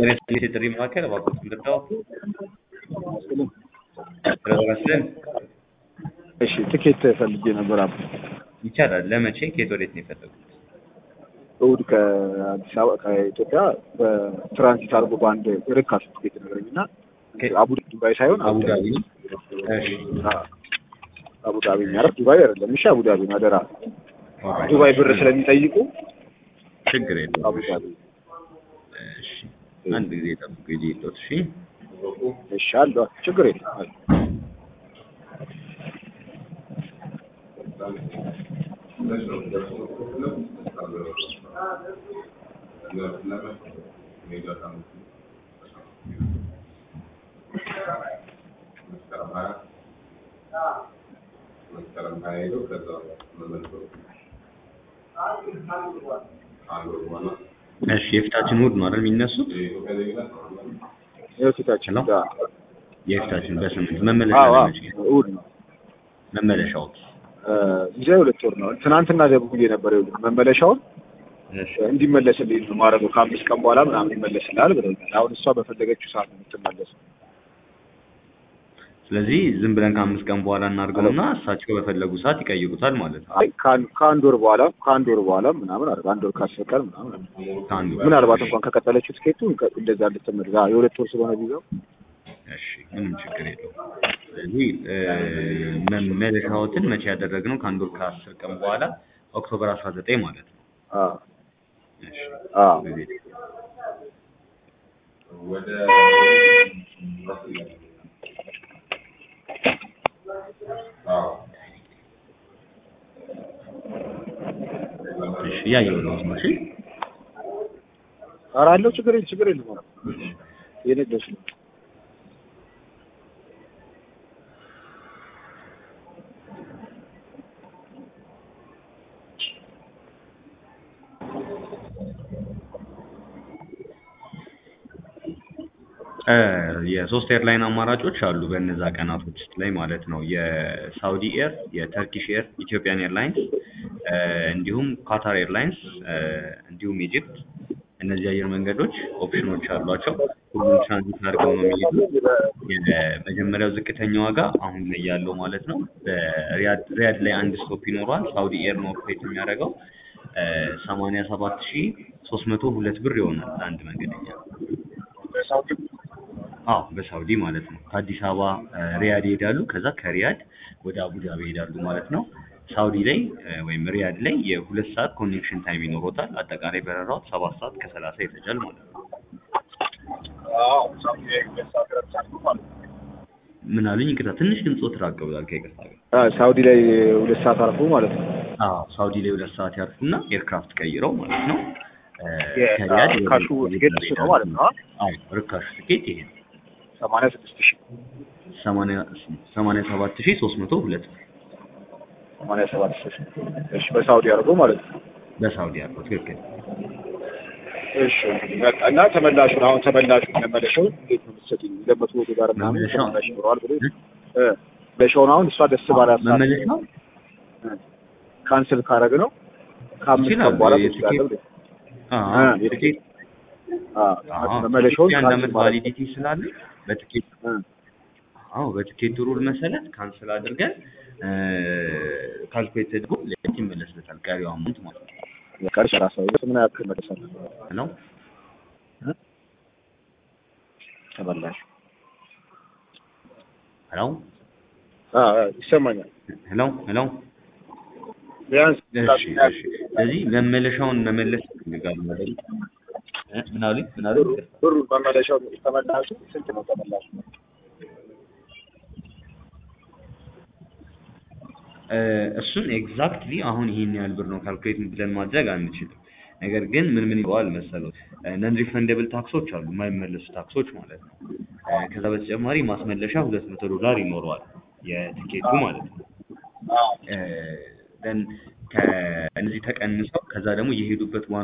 ጤና ይስጥልኝ የጥሪ ማዕከል እባክዎት ልርዳዎ? ረስልን እሺ ትኬት ፈልጌ ነበር። አብ ይቻላል። ለመቼ ከየት ወዴት ነው የፈለጉት? እሑድ ከአዲስ አበባ ከኢትዮጵያ በትራንዚት አድርጎ በአንድ ርካሽ ትኬት ነገረኝ እና አቡ ዱባይ ሳይሆን አቡዳቢ ነው። እሺ አቡዳቢ የሚያደርግ ዱባይ አይደለም። እሺ አቡዳቢ ነው አደራ። ዱባይ ብር ስለሚጠይቁ ችግር የለውም። አቡዳቢ እሺ አንድ ጊዜ ጠብቁ ጊዜ የለውት። እሺ እሺ አለ ችግር የለም አለ። እሺ የፊታችን እሑድ ነው አይደል የሚነሱት? የፊታችን ነው? ጋር የፊታችን በስምንት መመለሻ አዎ ነው አዎ፣ መቼ? እሑድ ነው። መመለሻው ጊዜ ሁለት ወር ነው። ትናንትና ደውዬ ነበር። ይኸውልህ መመለሻውን እሺ እንዲመለስልኝ ነው ማድረገው ከአምስት ቀን በኋላ ምናምን ይመለስልሃል ብለውኛል። አሁን እሷ በፈለገችው ሰዓት ነው የምትመለሰው። ስለዚህ ዝም ብለን ከአምስት ቀን በኋላ እናድርገውና እሳቸው በፈለጉ ሰዓት ይቀይሩታል ማለት ነው። አይ ከአንድ ከአንድ ወር በኋላ ከአንድ ወር በኋላ ምናምን አድርገው አንድ ወር ከአስር ቀን ምናምን አድርገው። ከአንዱ ጋር ምናልባት እንኳን ከቀጠለችው ትኬቱ እንደዛ እንድትመለስ አዎ፣ የሁለት ወር ስለሆነ ቪዛው እሺ ምንም ችግር የለውም። ስለዚህ እ፣ መመለሻዎትን መቼ ያደረግነው ከአንድ ወር ከአስር ቀን በኋላ ኦክቶበር አስራ ዘጠኝ ማለት ነው። አዎ እሺ አዎ ጊዜ እሺ እያየሁ ነው። እሺ ኧረ አለው ችግር የለም ችግር የለም አዎ። የነገርሽ ነው እ፣ የሶስት ኤርላይን አማራጮች አሉ በእነዛ ቀናቶች ውስጥ ላይ ማለት ነው። የሳውዲ ኤር፣ የተርኪሽ ኤር፣ ኢትዮጵያን ኤርላይንስ እ፣ እንዲሁም ካታር ኤርላይንስ እ፣ እንዲሁም ኢጂፕት እነዚህ አየር መንገዶች ኦፕሽኖች አሏቸው። ሁሉም ትራንዚት አድርገው ነው የሚሄዱት። የመጀመሪያው ዝቅተኛ ዋጋ አሁን ላይ ያለው ማለት ነው በሪያድ ሪያድ ላይ አንድ ስቶፕ ይኖረዋል። ሳውዲ ኤር ነው ኦፕሬት የሚያደርገው ሰማንያ ሰባት ሺ ሶስት መቶ ሁለት ብር ይሆናል ለአንድ መንገደኛ። አዎ በሳውዲ ማለት ነው። ከአዲስ አበባ እ፣ ሪያድ ይሄዳሉ። ከዛ ከሪያድ ወደ አቡዳቢ ይሄዳሉ ማለት ነው። ሳውዲ ላይ እ፣ ወይም ሪያድ ላይ የሁለት ሰዓት ኮኔክሽን ታይም ይኖሮታል። አጠቃላይ በረራው ሰባት ሰዓት ከሰላሳ ይፈጃል ማለት ነው። ምን አሉኝ? ይቅርታ ትንሽ ድምፆት ራቅ ብሏል ከይቅርታ ጋር። አዎ፣ ሳውዲ ላይ ሁለት ሰዓት አርፎ ማለት ነው። አዎ ሳውዲ ላይ ሁለት ሰዓት ያርፉና ኤርክራፍት ቀይረው ማለት ነው እ፣ የ- ከሪያድ አዎ፣ ወደ ርካሹ ትኬት እሱ ነው ማለት ነው። አዎ ርካሹ ትኬት ይሄ ነው። ሰማንያ ስድስት ሺህ ሰማንያ ሰማንያ ሰባት ሺህ ሶስት መቶ ሁለት ብር ሰማንያ ሰባት ሺህ እሺ፣ በሳውዲ አድርጎ ማለት ነው። በሳውዲ ያለው ትክክል። እሺ በቃ እና ተመላሹን አሁን ተመላሹን መመለሻውን እንዴት ነው የምትሰጡኝ? ሁለት መቶ ወደ ጋር ምናምን መመለሻው? ተመላሽ ይኖረዋል ብሎ እ መመለሻውን አሁን እሷ ደስ ባላት ሰዓት መመለሻው ካንስል ካረግ ነው ከአምስት ይችላል። ቀን በኋላ የትኬት- ትችላለህ ብለህ አዎ እ ትኬት አዎ አዎ መመለሻውን የአንድ ካንስል ዓመት ማለት ቫሊዲቲ ስላለ በትኬት እ አዎ በትኬት ሩል መሰረት ካንስል አድርገን ካልኩሌት ተደርጎ ለት ይመለስለታል ቀሪው አማውንት ማለት ነው። ቀርሽ ራሳዊ ምን ያክል መለሳል ነው ተመላሽ ሄሎ አ ይሰማኛል ሄሎ ሄሎ ቢያንስ እሺ እሺ ስለዚህ መመለሻውን መመለስ ይፈልጋሉ አይደል? እ ምን አሉኝ ምን አሉኝ? ብሩ መመለሻው ተመላሹ ስንት ነው ተመላሹ? እ፣ እሱን ኤግዛክትሊ አሁን ይሄን ያህል ብር ነው ካልኩሌት ብለን ማድረግ አንችልም። ነገር ግን ምን ምን ይለዋል መሰለው ነን ሪፈንደብል ታክሶች አሉ የማይመለሱ ታክሶች ማለት ነው። እ፣ ከዛ በተጨማሪ ማስመለሻ ሁለት መቶ ዶላር ይኖረዋል የትኬቱ ማለት ነው። እ፣ ደን ከእነዚህ ተቀንሰው ከዛ ደግሞ የሄዱበት ዋና